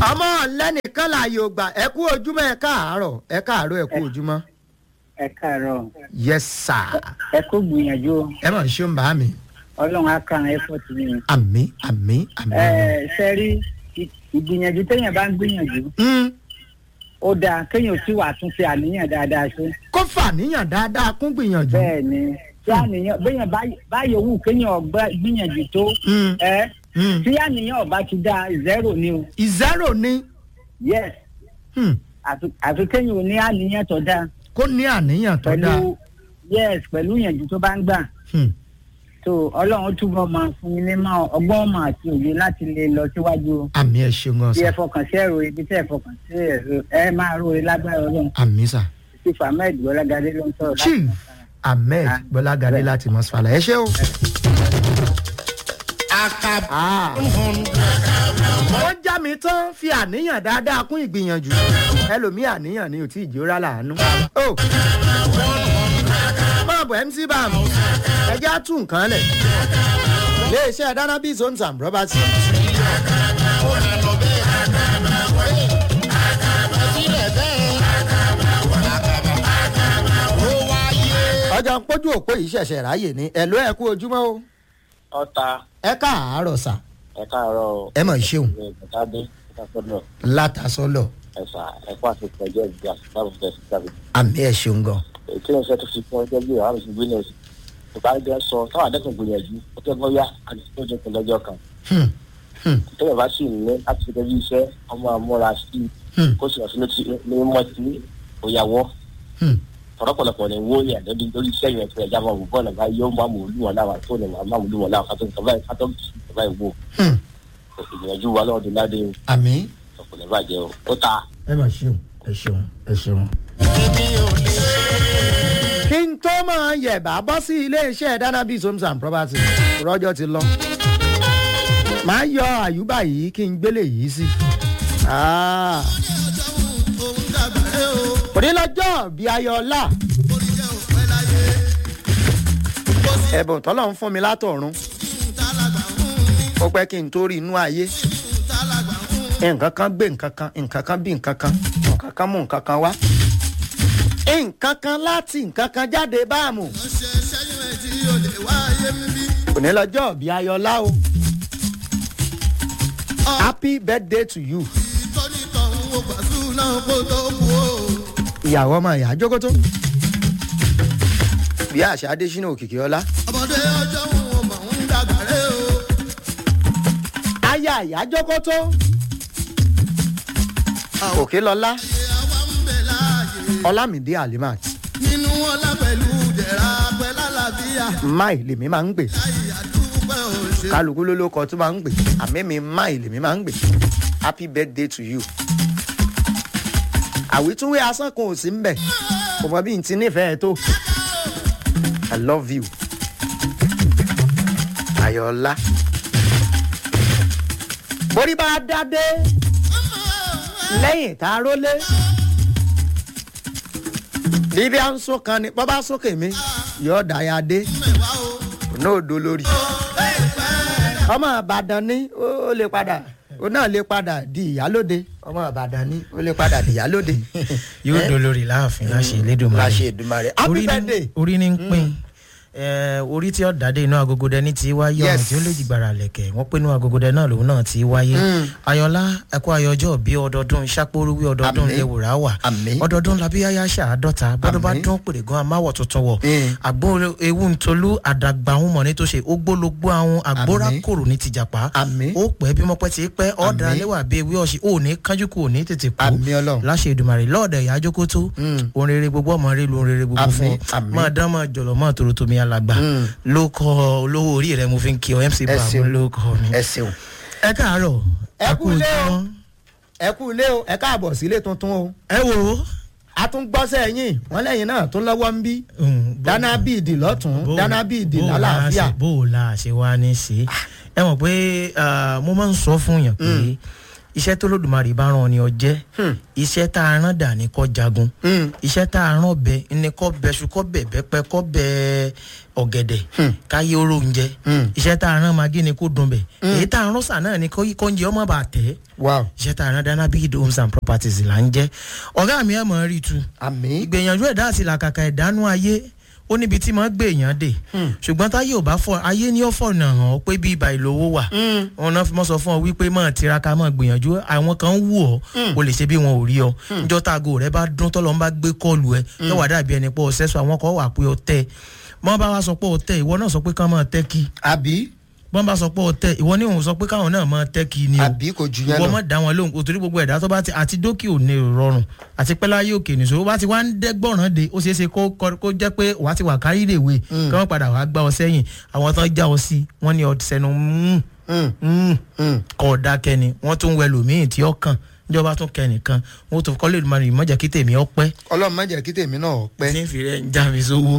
ọmọ lẹ́nìkan láàyè ògbà ẹ kú ojúmọ́ ẹ káàárọ̀ ẹ káàárọ̀ ẹ kú ojúmọ́. ẹ káàárọ̀ yes sir. ẹ kó gbìyànjú o. ẹ mọ̀ ṣé ń bá mi. ọlọ́run á kàn ẹ fọ́ ti yín. àmì àmì àmì. ẹ ṣe rí ìgbìyànjú téèyàn bá ń gbìyànjú Mm, ó dáa kéèyàn tí wàá tún fi àníyàn dáadáa ṣe. kó fàníyàn dáadáa kún gbìyànjú. bẹ́ẹ̀ ni tí àníyàn béèyàn bá- báyọ̀ wù kéèyàn ọgbà gbìyànjú tó Mm, ẹ mm. tí àníyàn ọba ti dáa zero ni o ìzẹ́rò ni yes mm, àfi- àfi kéèyàn ò ní àníyàn tó dáa kó ní àníyàn tó dáa. pẹ̀lú yes pẹ̀lú ìyànjú tó bá ń gbà. Mm, tó ọlọ́run túbọ̀ máa fún yín ní máa ọgbọ́n ọmọ àti òye láti lè lọ síwájú àmì ẹ ṣeun gan bí ẹ sa fọkàn sí ẹ̀rọ ibi tí ẹ fọkàn sí ẹ̀rọ ẹ máa ròye lágbára ọlọ́run àmì sa. sí ahmed gbọ́lágadé ló ń sọ̀rọ̀ láti chief ahmed Ah, bọ́lágadé bẹ́ẹ̀. láti mọ́sálà ẹ ṣé o. Akab Ah. hundred. ó já mi tán fi àníyàn dáadáa kún ìgbìyànjú ẹlòmíì àníyàn ni ò tí ì jórá làánú. ó máa bọ̀ mc bam ẹjẹ́ á tún nǹkan lẹ̀ iléeṣẹ́ dánábì zones and roberts Sílẹ̀ bẹ́ẹ̀. Ó wáyé. ọjà ń pójú òpó yìí ṣẹ̀ṣẹ̀ ráàyè ni ẹ̀ló ẹ̀ kú ojúmọ́ o ọta ẹ káàárọ̀ sà ẹ káàárọ̀ ẹ mọ̀ ṣeun ìgbàdé ìtàkùnà látàsọ́lọ̀ ẹ̀sà ẹ̀kọ́ àti ìpẹ́jọ́ ìgbà sábà fẹ́ sí sábà. àmì ẹ̀ ṣeun gan. ètò ìṣẹ́ tó fi fún ọjọ́ bí ọ̀hán ìṣubú gbé náà sí. ìbáraẹjọ sọ táwọn adẹ́kùn gbìyànjú ó tẹ́ bọ́yá àti tó jẹ́ pé lọ́jọ́ kan. Hmm, hmm, tẹ́lẹ̀ bá sì ní láti fi tẹ́jú iṣẹ́ ọmọ àmúra sí hmm, kó sì wọ́n sí létí ní mọ́ sí òyàwó hmm. ọ̀pọ̀lọpọ̀ ní wó ní àdébí lórí iṣẹ́ yẹn fún ẹja máa wò bọ́ọ̀lù bá yóò máa mú olúwọn láwa tó ní máa mú olúwọn láwa kátó nǹkan báyìí kátó nǹkan báyìí wò Hmm. ìgbìyànjú wa lọ́wọ́ ládé àmì ọ̀pọ̀lọpọ̀ bàjẹ́ o ó ta. ẹ mọ̀ ṣeun ẹ ṣeun ẹ ṣeun. Èmi ò lè. kí n tó máa yẹ̀bà bọ́ sí iléeṣẹ́ danabi homes and properties rọ́jọ́ ti lọ. màá yọ àyùbá yìí kí n gbélé yìí sí. Ah. òní lọ́jọ́ bí ayọ̀ọ́lá. ẹ̀bùn tọ́lọ̀ ń fún mi látọ̀run. ó pẹ́ kí n tó rí inú ayé. nǹkan kan gbé nǹkan kan nǹkan kan bí nǹkan kan nǹkan kan mú nǹkan kan wá nǹkan kan láti nǹkan kan jáde báàmù. òní lọ́jọ́ bí ayọ̀lá o. happy birthday to you. ìyàwó ọmọ ìyá jókòtó. bí àṣà adésínà òkìkí ọlá. aya ìyá jókòtó. òkè lọlá. ọlámìdí alimat. nínú ọlá pẹ̀lú jẹ̀ra pẹ̀lú àlàáfíà máì lèmi máa ń gbè. àdúpẹ́ òṣè. kálukú ló ló kọ tó máa ń gbè àmì mi máì lèmi máa ń gbè happy birthday to you. àwítúwé asán kan ò sí mbẹ kò mọ bí n ti nífẹ̀ẹ́ tó i love you ayọ̀ọ́lá. borí bá dádé lẹ́yìn tá a rólé bíbí à ń sún kan ni bọ́ bá sókè mi yọ̀ọ́ dàyà dé náà do lórí ọmọ ìbàdàn ní ó lè padà ó náà lè padà di ìyálóde ọmọ ìbàdàn ní ó lè padà di ìyálóde yóò Eh? dolórí láàfin láṣẹ ìlédùmarè láṣẹ ìdùmarè happy Orí ní- birthday orí ní ń pín Eh, orí tí ó dàdé inú agogodẹ ní ti wáyé ọ̀run Yes. tí ó lè jìgbàrà lẹ̀kẹ̀ wọ́n pé inú agogodẹ náà lòun náà ti wáyé ayọ̀lá ẹ̀kọ́ ayọ̀jọ́ bí ọdọọdún ìṣàpọ̀rúwí ọdọọdún Àmín. lẹ́wùrà wà Àmín. ọdọọdún labíyáyá ṣàádọ́ta bọ́dún bá Àmín. dún pèrègùn amáwọ̀ tuntun wọ̀ Mm. àgbó ewu ntolú àdàgbà ahun mọ̀ ní tó ṣe ógbólógbó àwọn àgbóra Àmín. kòrò ní tìjàpá Àmín. ó pẹ́ bí mọ́pẹ́ ti pẹ́ ọ̀dà Àmín. lẹ́wà bí ewé ọ̀sìn ò ní kánjú kù ò ní tètè kú Àmín Ọlọ́run. láṣẹ ìdùmarè lọ́ọ̀dẹ̀ ìyá jókòtó Mm. orin rere gbogbo ọmọ rẹ lu orin rere gbogbo Àmín, fún ọ àmín. máa dán máa jọ̀lọ̀ máa tòrò tómi alàgbà Mm. ló kọ olówó orí rẹ mo fi ń kí ọ mc ẹ bàbá ṣeun ló kọ mi. ẹ ṣeun ẹ káàárọ̀ Ẹ kú ilé o. ojúmọ́. ẹ kú ilé o ẹ káàbọ̀ sílé tuntun o ẹ wò ó. a tún gbọ́sẹ̀ yín wọ́n lẹ́yìn náà tún lọ́wọ́ ń bí Mm, bó- dáná bíìdì lọ́tún bó- dáná bíìdì bó o la lálàáfíà ṣe- bó o la ṣe wá ní sí ẹ mọ̀ pé ah, mo máa ń sọ fún yàn pé iṣẹ́ tó lódùmarè bá rán ọ ni ọ jẹ́ iṣẹ́ tá a rán dà ní kọ́ jagun Hmm. iṣẹ́ tá a rán bẹ ní kọ́ bẹṣu kọ́ bẹ bẹ́pẹ́ kọ́ bẹ ọ̀gẹ̀dẹ̀ káyé oró oúnjẹ iṣẹ́ tá a rán magi ni kó dùn bẹ̀ èyí tá a rán sà náà ni kọ́ oúnjẹ ọmọ bá tẹ̀ wow iṣẹ́ tá a rán dáná big homes and properties là ń jẹ́ ọ̀gá mi ẹ̀ mọ̀ rí rí tu àmì ìgbìyànjú ẹ̀dá àti làkàkà ẹ̀dánú ayé ó níbi tí máa gbé èèyàn dé ṣùgbọ́n táyé ò bá fọ ayé ní ó fọ̀nà hàn ọ́ pé bí ibà ìlówó wà wọn náà fi mọ́ sọ fún ọ wípé máa tiraka máa gbìyànjú àwọn kan ń wù ọ́ o lè ṣe bí wọn ò rí ọ níjọ́ táago rẹ bá dún tọ́lọ́ ń bá gbé kọ́ọ̀lù ẹ yóò wá dàbí ẹni pé ọ̀sẹ̀ sọ àwọn kan wà pé ọ tẹ mọ́ bá wa sọ pé ọ tẹ ìwọ náà sọ pé kán máa tẹ́ kí àbí bọ́n bá sọ pé ọ tẹ ìwọ ní òun sọ pé káwọn náà máa tẹ́ kí ni o àbí kò jù yẹn ìwọ lọ mọ̀ dá wọn lóhùn kò torí gbogbo ẹ̀dá tó bá ti àti dókè ò ní rọrùn àti pẹ́ láyé òkè nìṣó bá ti wá ń dẹ́gbọ̀ràn de ó ṣeé ṣe kó kó kó jẹ́ pé wàá ti wà kárí ìdèwé kí wọ́n padà wàá gbá ọ sẹ́yìn àwọn tán já ọ sí wọ́n ní ọdún sẹ́nu Hmm. Hmm. kọ́ ọ̀dà kẹni wọ́n tún wẹ lòmíì tí ó kàn níjọba tún kẹnìkan wọ́n tún kọ́lé ìdùnnú ìmọ̀jà kí tèmi ọpẹ́ ọlọ́run má jẹ́ kí tèmi náà pẹ́ tí ń fi rẹ̀ ń já mi sówó.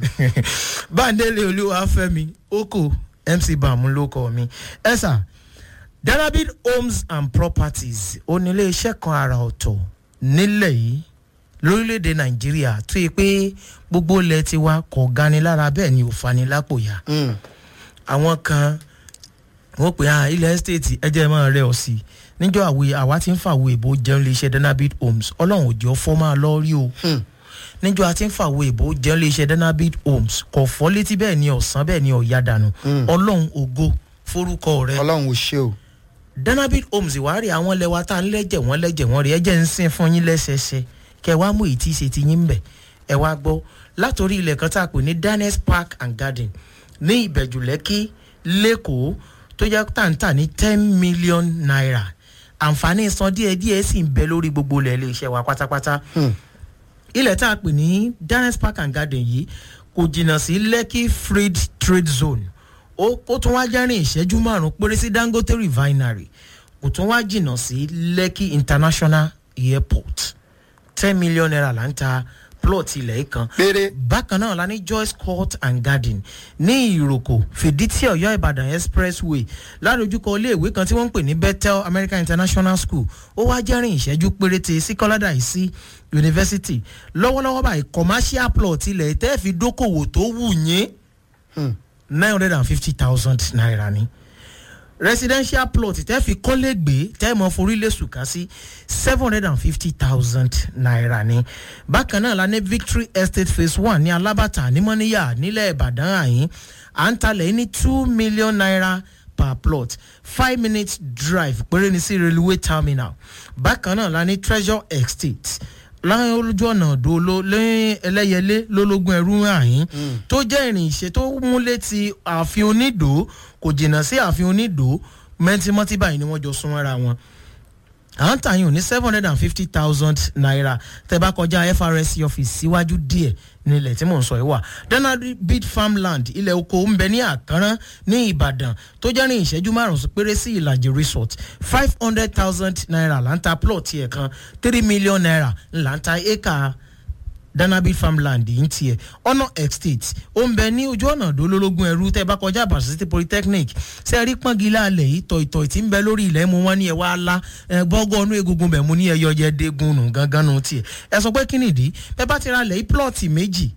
báńdélé olúwa fẹ́mi oko mc bàmú ló kọ́ mi ẹ sà darabin homes and properties onílé iṣẹ́ kan àrà ọ̀tọ̀ nílẹ̀ yìí lórílẹ̀‐èdè nàìjíríà tó yẹ pé gbogbo ilẹ̀ tiwa kò gani lára bẹ́ẹ̀ ni ò fani lápò yá Hmm. àwọn kan wọ́n pè á ilẹ̀ estate ẹjẹ́ máa rẹ̀ ọ́ sí i níjọ́ àwẹ̀ àwa ti ń fàwọ̀ èbó jẹun lè ṣe danabit homes ọlọ́run òjò fọ́ máa lọ rí o níjọ́ a ti ń fàwọ̀ èbó jẹun lè ṣe danabit homes kò fọ́ létí bẹ́ẹ̀ ni ọ̀sán bẹ́ẹ̀ ni ọ̀ya dànù ọlọ́run ògo forúkọ rẹ ọlọ́run ò ṣe o danabit homes ìwárí àwọn lẹwa tá a ń lẹ́jẹ̀ wọ́n lẹ́jẹ̀ wọ́n rí ẹjẹ́ ń sìn fún yín lẹ́sẹẹsẹ kẹ wá mú èyí tí í ṣe ti yín bẹ̀ ẹ wá gbọ́ látòrí ilẹ̀ kan tá a pè ní daniels park and garden ní ìbẹ̀jù lẹ́kí lẹ́kọ̀ọ́ tó jẹ́ tàǹtà ní ten million naira àǹfààní san díẹ̀ díẹ̀ sì ń bẹ lórí gbogbo ilẹ̀ ilé iṣẹ́ wa pátápátá ilẹ̀ tá a pè ní daniels park and garden yìí kò jìnnà sí lekki freed trade zone ó ó tún wá jẹ́rìn ìṣẹ́jú márùn-ún péré sí dangote refinery kò tún wá jìnnà sí lekki international airport ten million naira là ń ta plot ilẹ̀ yìí kan péré bákan náà la ní joyce court and garden ní ìròkò fìdítì ọ̀yọ́ ìbàdàn expressway ládojúkọ iléèwé kan tí wọ́n ń pè ní bethel american international school ó wá jẹ́rìn ìṣẹ́jú péréte sí kọ́ládà yìí sí yunifásitì lọ́wọ́lọ́wọ́ báyìí commercial plot ilẹ̀ tẹ́ fi dókòwò tó wù yín nine hundred and fifty thousand naira ni residential plot tẹ́ fi kọ́lé gbé tẹ́ mọ forílẹ̀ sùkà sí seven hundred and fifty thousand naira ni bákan náà la ní victory estate phase one ní alábàtà nímọ̀níyà nílẹ̀ ìbàdàn àyín à ń talẹ̀ ní two million naira per plot five minutes drive péré ní sí railway terminal bákan náà la ní treasure estate láwọn olójú ọ̀nà dolo lẹ́yìn ẹlẹ́yẹlé lólógún ẹrú àyín tó jẹ́ ìrìn ìṣe tó mú létí ààfin onídò kò jìnnà sí ààfin onídò mẹ́tímọ́tì báyìí ni wọ́n jọ sún mọ́ra wọn à ń tàyàn ní seven hundred and fifty thousand naira tẹ bá kọjá FRSC office síwájú díẹ̀ nílẹ̀ tí mò ń sọ yìí wà danadi bid farmland ilẹ̀ oko ń bẹ ní àkànrán ní Ìbàdàn tó jẹ́ ní ìṣẹ́jú márùn-ún péré sí ìlàjì resort five hundred thousand naira là ń ta plot yẹn kan three million naira là ń ta acre danabi farmland yìí ń tiẹ̀ ọ̀nà estate ó ń bẹ ní ojú ọ̀nà dolólógún ẹrú tẹ́ bá kọjá àbàṣà city polytechnic ṣe rí pọ́ngilá alẹ̀ yìí tọ̀ ìtọ̀ tí ń bẹ lórí ilẹ̀ mu wọn ní ẹ wá lá ẹ gbọ́gọ́ ọ̀nù egungun bẹ̀ mu ní ẹyọ jẹ dégun nù gangan nù tiẹ̀ ẹ sọ pé kí nìdí bẹ́ẹ̀ bá ti ra alẹ̀ yìí plọ̀tì méjì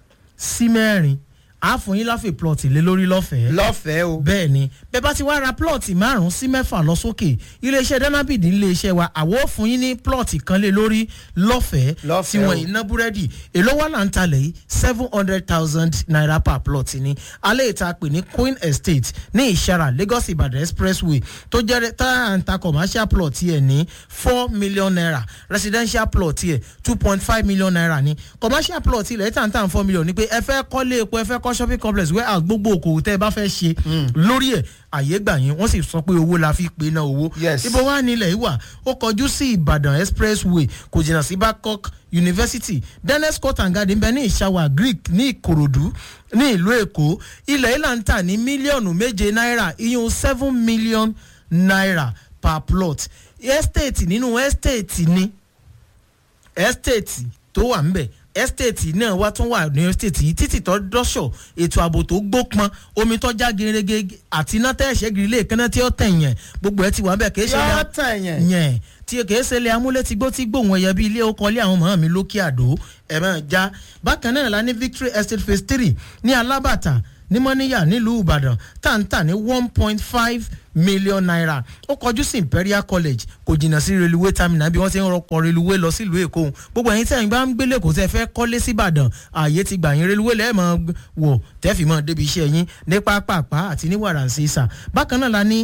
sí mẹ́rin á fún yín láfẹ̀ plọ̀tì lé lórí lọ́fẹ̀ẹ́ lọ́fẹ̀ẹ́ o bẹ́ẹ̀ ni bẹ́ẹ̀ bá ti wá ra plọ̀tì márùn-ún sí mẹ́fà lọ sókè iléeṣẹ́ danabid iléeṣẹ́ wa àwọ̀ fún yín ní plọ̀tì kan lé lórí lọ́fẹ̀ẹ́ tí Lọ́fẹ̀ẹ́ wọ́n o. iná búrẹ́dì èló wà là ń talẹ̀ yìí seven hundred thousand naira per plot ni alẹ́ ìta pè ní queen estate ní ìṣara lagos ibadan expressway tó jẹ́ tá à ń ta commercial plot yẹ ní four million naira residential plot yẹ two point five million naira ni commercial plot ilẹ̀ tá à ń tà four million ni pé ẹ fẹ́ kọ́lé epo ẹ fẹ́ kọ́ shopping complex warehouse gbogbo okòwò tẹ́ ẹ bá fẹ́ ṣe lórí ẹ̀ àyè gbà yín wọ́n sì sọ pé owó la fi pe náà owó Yes. ibo wà nílẹ̀ yìí wà ó kọjú sí ìbàdàn expressway kò jìnnà sí babcock university dennis court and garden bẹ ní ìṣàwà greek ní ìkòròdú ní ìlú èkó ilẹ̀ ìlà ń tà ní mílíọ̀nù méje náírà iyún seven million naira per plot estate nínú estate ni estate tó wà ńbẹ estate náà wá tún wà ní estate yìí títì tó dọ́ṣọ̀ ètò ààbò tó gbópọn omi tó já gerege àti iná tẹ́ ẹ̀ṣẹ́ gírí lè kánná tí ó tẹ̀ yẹn gbogbo ẹ̀ ti wà bẹ́ẹ̀ kì í ṣe yọ ní tàn yẹn. yẹn tí kìí ṣe ilé amúlétigbó tí gbóhùn ẹyẹ bíi ilé ọkọ ilé àwọn màmá mi lókè àdó ẹ máa já bákan náà la ní victory estate phase three ní alábàtà ní mọ́níyà nílùú ìbàdàn táǹtà ní one point five million naira ó kọjú sí imperial college kò jìnnà sí reluwé terminal bí wọ́n ti ń rọpò reluwé lọ sílùú èkó gbogbo ẹ̀yin tí ẹ̀yin bá ń gbélé kò tẹ́ fẹ́ kọ́lé síbàdàn ààyè ti gbà yín reluwé lẹ́ẹ̀mọ́ wò tẹ́fì mọ́ débi iṣẹ́ yín ní pápápá àti ní wàràǹsísà bákan náà la ní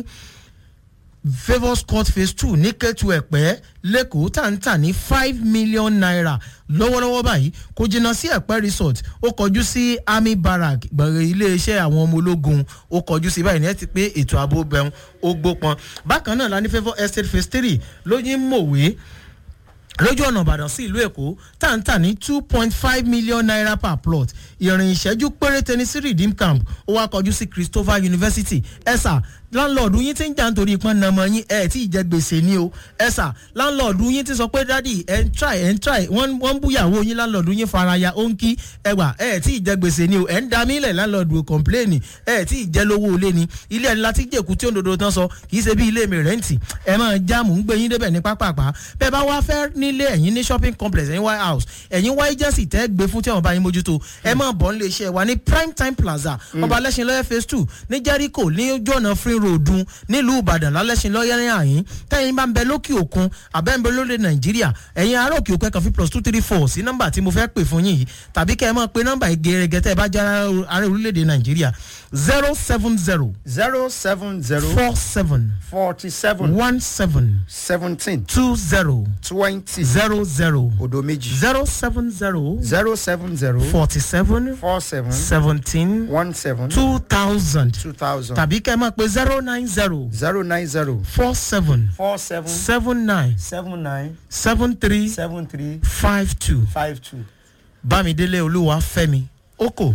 favours court phase two ní kẹ́tù ẹ̀pẹ́ lẹ́kọ̀ọ́ tàǹtà ní five million naira lọ́wọ́lọ́wọ́ báyìí kò jìnnà sí ẹ̀pẹ́ resort ó kọjú sí army barrack gbọ̀ngàn iléeṣẹ́ àwọn ọmọ ológun ó kọjú sí báyìí ní ẹ ti pé ètò ààbò bẹ̀rù ó gbópọn bákan náà la ní favour estate phase three lóyún mòwe lójú ọ̀nà ìbàdàn sí ìlú èkó tàǹtà ní two point five million naira per plot ìrìn ìṣẹ́jú péréte ní sí redeem camp ó wá kọjú sí christopher university ẹ̀sà láńlọ́ọ̀dù yín ti ń jà nítorí ìpọ́n nàmọ́ yín ẹ̀ tí ì jẹ́ gbèsè ni o ẹ̀sà láńlọ́ọ̀dù yín ti sọ pé dádì ẹ̀ ń try ẹ̀ ń try wọ́n wọ́n ń búyàwó yín láńlọ́ọ̀dù yín faraya ó ń kí ẹgbà ẹ̀ tí ì jẹ́ gbèsè ni o ẹ̀ ń da mílẹ̀ láńlọ́ọ̀dù ò kọ̀ǹpléènì ẹ̀ tí ì jẹ́ lówó olé ni ilé ẹni láti jẹ́kù tí òǹdodo tán sọ kì í ṣe bí ilé mi rẹ́ǹtì ẹ̀ máa jáàmù ń gbé yín débẹ̀ ní pápápá bẹ́ẹ̀ bá wá fẹ́ nílé ẹ̀yìn ní shopping complex ẹ̀yìn white house ẹ̀yìn white agency tẹ́ gbé fún tí àwọn bá yín mójútó ẹ máa bọ̀ nílé iṣẹ́ wa ní prime time plaza ọba lẹ́sìn lọ́yẹ́ phase two ní jericho ní ojú ọ̀nà free road un nílùú ìbàdàn lálẹ́sìn lọ́yẹ́ ní àyín tẹ́yìn bá ń bẹ lókè òkun àbẹ́ ń bẹ lóde nàìjíríà ẹ̀yin ará òkè òkun ẹ̀kan fi plus two three four sí nọ́mbà tí mo fẹ́ pè fún yín yìí tàbí kẹ́ ẹ máa pe nọ́mbà ìgẹ̀rẹ́gẹ́ tẹ́ ẹ bá jẹ́ ará orílẹ̀-èdè nàìjíríà zero seven zero zero seven zero four seven forty seven one seven seventeen two zero twenty zero zero odo méjì zero seven zero zero seven zero forty seven four seven seventeen one seven two thousand two thousand tàbí kẹ́ ẹ máa pe zero nine zero zero nine zero four seven four seven seven nine seven nine seven three seven three five two five two. bámidélé olúwa fẹ́mi oko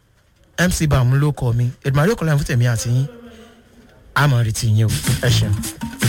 mc bàmú ló kọ mi edmari okòlá fún tèmi àti yín àmọ̀ retí yín o ẹ ṣeun.